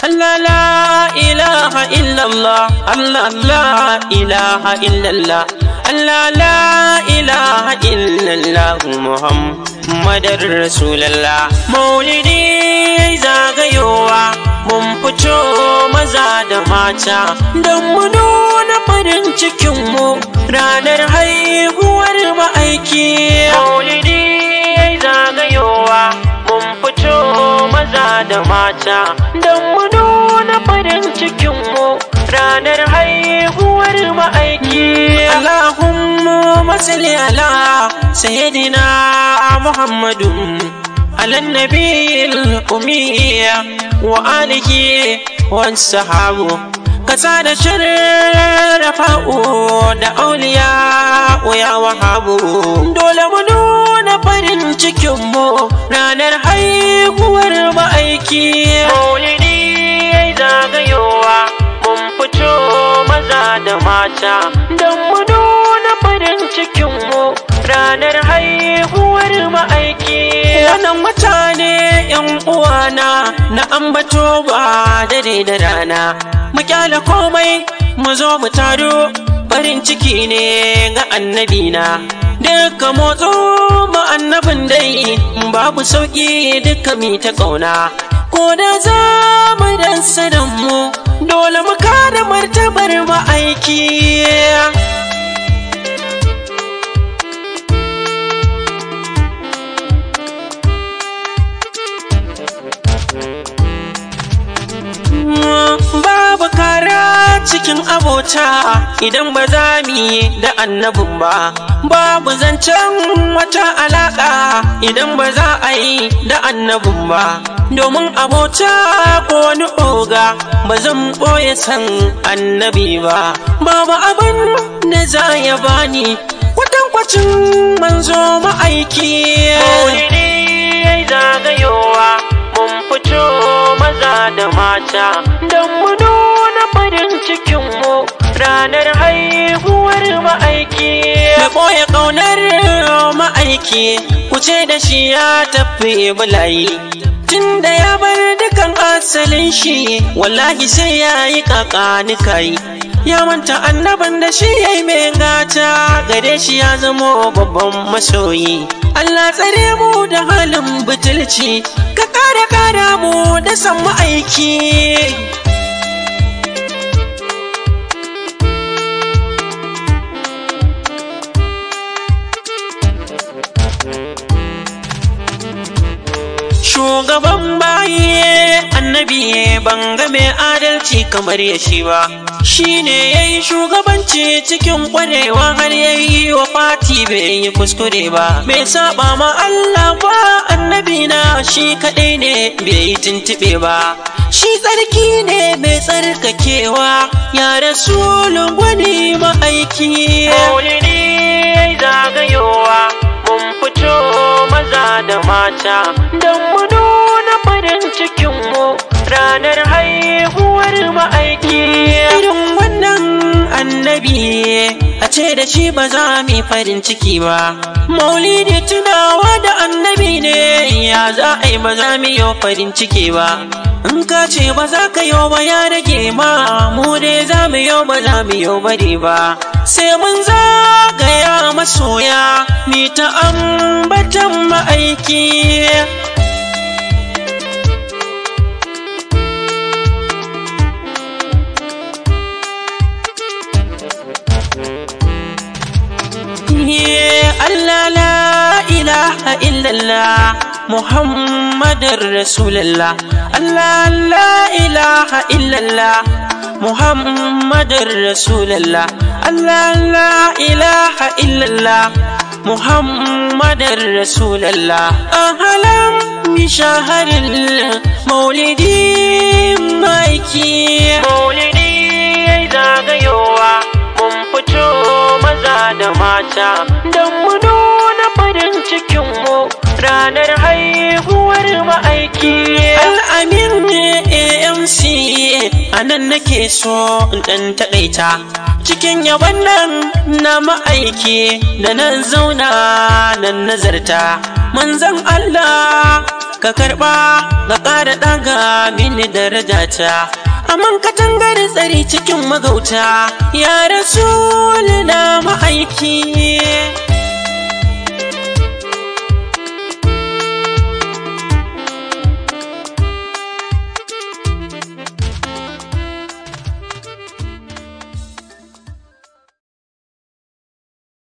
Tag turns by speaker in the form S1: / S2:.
S1: Allah la ilaha illallah Allah la ilaha illallah Allah la ilaha illallah Muhammadar Rasulallah Maulidi zagayowa mun fito maza da mata don mu nuna farin cikinmu ranar haihuwar ma'aiki Maulidi zagayowa mun fito maza da mata don mu nuna farin cikinmu ranar haihuwar ma'aiki Allahumma masalli ala sayyidina Muhammadu على النبي الأمية وآله والصحابة كساد شرفاء da auliya ya wahabu dole mu nuna farin cikinmu ranar haihuwar ma'aiki maulidi ya zagayowa mun fito maza da mata don mu nuna farin cikinmu ranar haihuwar ma'aiki wannan mutane yan uwana na ambato ba dare da rana mu kyale komai mu zo mu taro farin ciki ne ga annabina duka motso ma annabin dai babu sauki duka mi ta kauna ko da za mu dan mu dole mu kada martabar ma'aiki babu kara cikin abota idan ba za mu yi da annabin ba babu zancen wata alaka idan ba za a yi da annabin ba domin abota ko wani oga ba zan ɓoye san annabi ba babu abin da za ya bani kwatankwacin manzo ma'aiki maulidi zagayowa mun fito maza da mata don mu nuna farin cikinmu ranar haihuwar ma'aiki da ɓoye ƙaunar ma'aiki kuce da shi ya tafi bulayi tun da ya bar dukan asalin shi wallahi sai ya yi kakanikai ya manta annaban da shi ya yi mai gata gare shi ya zamo babban masoyi Allah tsare mu da halin butulci ka kare kara mu da san ma'aiki shugaban baye annabi ban ga mai adalci kamar ya shi ba shi ne ya yi shugabanci cikin kwarewa har ya yi wa fati bai yi kuskure ba bai saba ma Allah ba annabi na shi kaɗai ne bai yi tuntuɓe ba shi tsarki ne mai tsarkakewa ya rasulun gwani ma'aiki maulidi zagayowa mun fito maza da mata don mu nuna farin cikinmu ranar haihuwar ma'aiki irin wannan annabi a ce da shi ba za mu farin ciki ba maulidi tunawa da annabi ne ya za a yi ba za mu yi farin ciki ba in ka ce ba za ka yi ba ya rage ma mu dai za mu yi ba za mu yi bari ba sai mun zagaya masoya mi ta ambatan ma'aiki Allah la ilaha illallah Muhammadar Rasulullah Allah la ilaha illallah Muhammadar Rasulullah Allah la ilaha illallah Muhammadar Rasulullah Ahalan bi shaharil maulidi maiki Maulidi zagayowa mun fito maza da mata don mu nuna farin cikinmu ranar haihuwar ma'aiki al'amin amc anan nake so in ɗan taɗaita cikin yaban nan na ma'aiki da nan zauna nan nazarta manzan Allah ka karɓa ga ƙara ɗaga mini darajata Aman katangar tsari cikin magauta ya rasu na ma'aiki